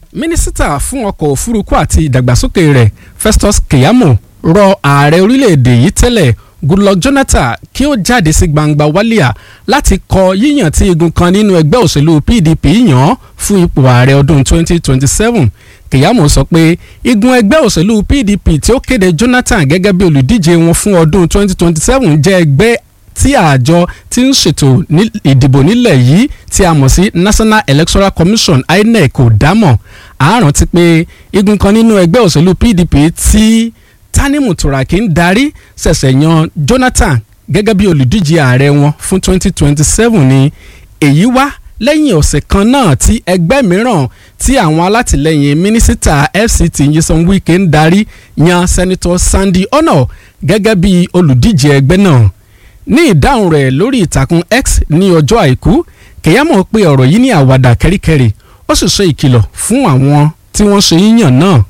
mínísítà fún ọkọ̀ òfurufú àti ìdàgbàsókè rẹ̀ Festus Keyamo rọ ààrẹ orílẹ̀-èdè yìí tẹ́lẹ̀ Goodluck Jonathan kí ó jáde sí gbangba wálíà láti kọ yíyàn tí igun kan nínú ẹgbẹ́ òṣèlú PDP yàn fún ipò ààrẹ ọdún 2027 Keyamo sọ pé igun ẹgbẹ́ òṣèlú PDP tí ó kéde Jonathan gẹ́gẹ́ bí olùdíje wọn fún ọdún 2027 jẹ́ ẹgbẹ́ tí àjọ tí ń ṣètò ìdìbò nílẹ̀ yìí tí a mọ̀ sí National Electoral Commission INEC kò dámọ̀ àárọ̀ ti pé igun kan nínú ẹgbẹ́ òṣèlú PDP tí Tanimu Turaki ń darí ṣẹ̀ṣẹ̀ yan Jonathan gẹ́gẹ́ bí olùdíje ààrẹ wọn fún 2027 ni èyí wá lẹ́yìn ọ̀sẹ̀ kan náà tí ẹgbẹ́ mìíràn tí àwọn alátìlẹyìn mínísítà FCT Nyesom Wike ń darí yan Senator Sandy Ono gẹ́gẹ́ bí olùdíje ẹgbẹ́ náà ní ìdáhùn rẹ̀ lórí ìtàkùn X ní ọjọ́ àìkú Keyamo pé ọ̀rọ̀ yìí ní àwàdà kẹ́ríkẹ́rí ó sì ṣe ìkìlọ̀ fún àwọn tí wọ́n ṣe yíyàn náà.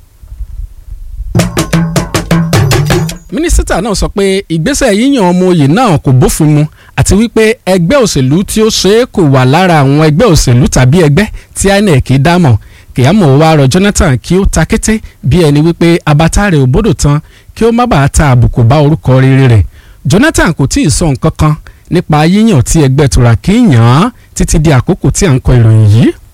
mínísítà náà sọ pé ìgbésẹ̀ yíyàn ọmọ oyè náà kò bófin mu àti wípé ẹgbẹ́ òṣèlú tí ó ṣe é kò wà lára àwọn ẹgbẹ́ òṣèlú tàbí ẹgbẹ́ tí INEC dámọ̀ Keyamo wá rọ Jonathan kí ó ta kété bí ẹni wípé abata rẹ̀ ò bódò tán kí ó má bàa ta àbùkù bá orúkọ rere rẹ̀ Jonathan kò tí ì sọ nǹkan kan nípa yíyàn tí ẹgbẹ́ Turaki yàn án títí di àkókò tí à ń kọ ìròyìn yìí